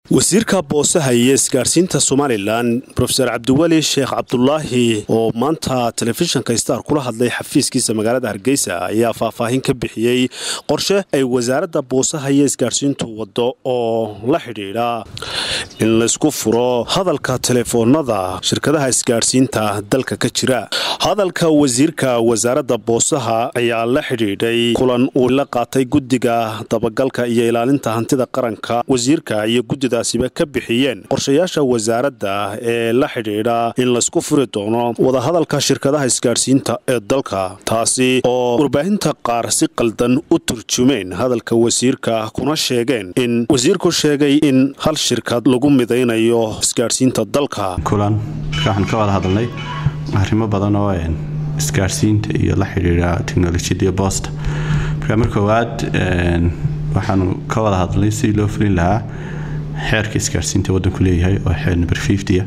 wasiirka boosaha iyo isgaarsiinta somalilan rofeor cabdiweli sheekh cabdulaahi oo maanta telefishinka star kula hadlay xafiiskiisa magaalada hargeysa ayaa faahfaahin ka bixiyey qorshe ay wasaaradda boosaha iyo isgaarsiintu waddo oo la xidhiidha in laysku furo hadalka telefoonada shirkadaha isgaarsiinta dalka ka jira hadalka wasiirka wasaaradda boosaha ayaa la xidhiidhay kulan uu la qaatay guddiga dabagalka iyo ilaalinta hantida qaranka wasiirka iyo guddida siba ka bixiyeen qorshayaasha wasaaradda ee la xidhiidha in laysku furi doono wadahadalka shirkadaha isgaadhsiinta ee dalka taasi oo warbaahinta qaar si qaldan u turjumeen hadalka wasiirka kuna sheegeen in wasiirku sheegay in hal shirkad lagu midaynayo isgaadhsiinta dalka kulan waxaan ka wada hadalnay arrimo badan oo isgaadhsiinta iyo la xidhiidha teknolojiyada iyo boosta marka mar koowaad waxaanu ka wada hadalnay sidii loo fulin lahaa xeerka isgaarsiinta wadanku leeyahay oo xeer number fifty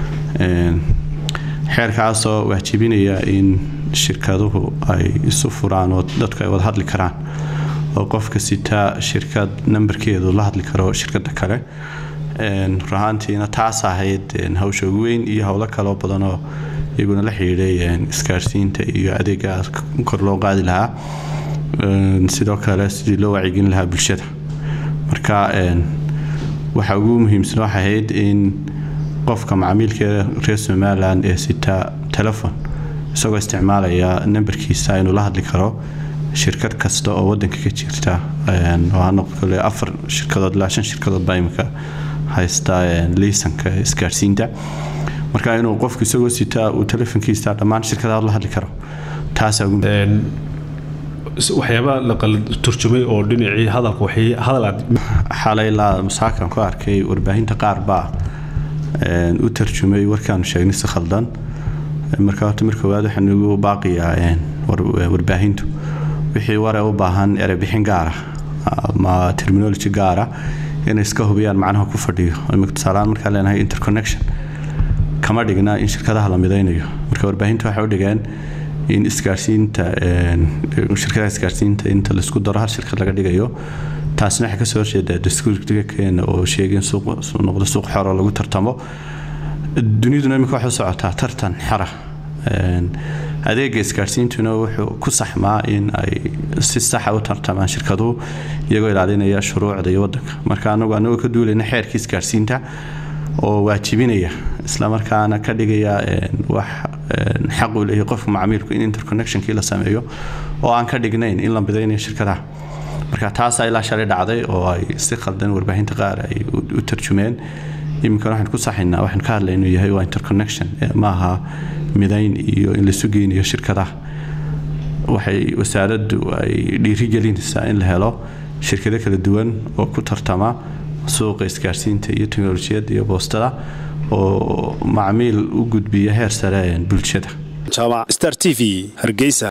xeerkaasoo waajibinaya in shirkaduhu ay isu furaan oo dadku ay wada hadli karaan oo qofka sitaa shirkad nambarkeedu la hadli karo shirkada kale runahaantiina taas ahayd hawsha ugu weyn iyo howlo kaloo badanoo iyaguna la xidhiiday isgaarsiinta iyo adeega kor loo qaadi lahaa sidoo kale sidii loo wacyigelin lahaa bulshada marka waxaa ugu muhiimsan waxay ahayd in qofka macaamiilka reer somalilan ee sitaa telefon isagoo isticmaalaya nambarkiisa inuu la hadli karo shirkad kasta oo wadanka ka jirta kole afar shirkadood ilaa shan shirkadood baa imika haysta liisanka isgaarsiinta marka inuu qofku isagoo sitaa uu telefonkiisa dhammaan shirkadaha la hadli karo taasaa waxyaaba la turjumay oo dhinacii hadalka hadal xalay ilaa masaakan ku arkay warbaahinta qaar baa u tarjumay warkaanu sheegnay si khaldan marka horta mar koowaad waxaan ugu baaqiyaa warbaahintu wixii ware u baahan erebixin gaara ama terminology gaara inay iska hubiyaan macnaha ku fadhiyo tusaalaan markaan leenahay interconnection kama dhigna in shirkadaha la midaynayo marka warbaahinta waxay u dhigeen in isgaarsiinta shirkadaha isgaarsiinta inta laisku daro hal shirkad laga dhigayo taasina waxay kasoo horjeedaa dastuurka keena oo sheegay in suuq noqdo suuq xor oo lagu tartamo duniduna imika waxay u socotaa tartan xara adeega isgaarsiintuna wuxuu ku saxmaa in ay si saxa u tartamaan shirkaduhu iyagoo ilaalinaya shuruucda iyo wadanka marka anagu anagoo ka duulayna xeerkii isgaarsiinta oo waajibinaya islamarkaana ka dhigaya wax xaq uu leeyahay qofka macaamiilku in interconnectionkii la sameeyo oo aan ka dhignayn in la midaynayo shirkadaha marka taasaa ilaa shalay dhacday oo ay si khaldan warbaahinta qaar ay u tarjumeen iminkan waxaan ku saxaynaa waxaan ka hadlay inuu yahay waa interconnection maaha midayn iyo in laisu geynayo shirkadaha waxay wasaaraddu ay dhiirigelinaysaa in la helo shirkado kala duwan oo ku tartama suuqa isgaarsiinta iyo teknolojiyadda iyo boostada oo macmiil u gudbiya heer sare bulshada jaamac star t v hargeysa